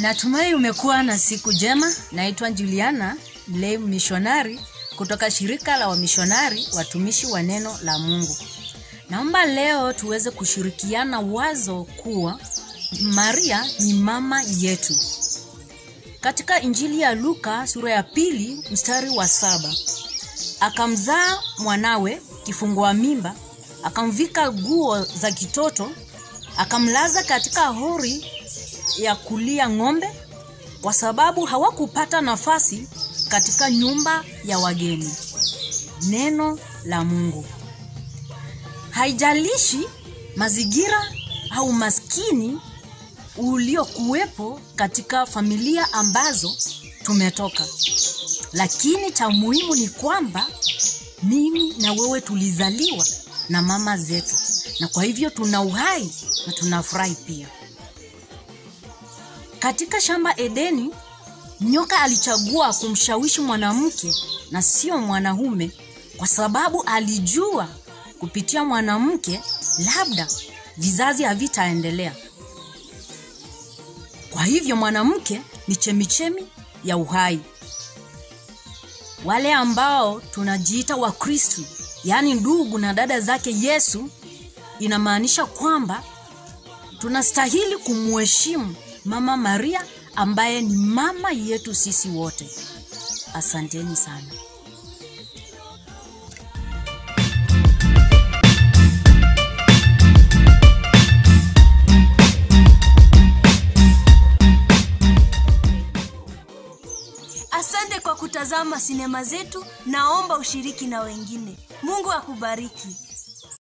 Natumai umekuwa na siku njema. Naitwa Juliana Mlei, mishonari kutoka shirika la wamishonari watumishi wa neno la Mungu. Naomba leo tuweze kushirikiana wazo kuwa Maria ni mama yetu. Katika Injili ya Luka sura ya pili mstari wa saba akamzaa mwanawe kifungua mimba, akamvika nguo za kitoto, akamlaza katika hori ya kulia ng'ombe, kwa sababu hawakupata nafasi katika nyumba ya wageni. Neno la Mungu. Haijalishi mazingira au maskini uliokuwepo katika familia ambazo tumetoka, lakini cha muhimu ni kwamba mimi na wewe tulizaliwa na mama zetu, na kwa hivyo tuna uhai na tunafurahi pia. Katika shamba Edeni, nyoka alichagua kumshawishi mwanamke na sio mwanaume, kwa sababu alijua kupitia mwanamke labda vizazi havitaendelea. Kwa hivyo mwanamke ni chemichemi ya uhai. Wale ambao tunajiita Wakristu, yaani ndugu na dada zake Yesu, inamaanisha kwamba tunastahili kumheshimu Mama Maria ambaye ni mama yetu sisi wote. Asanteni sana. Asante kwa kutazama sinema zetu. Naomba ushiriki na wengine. Mungu akubariki.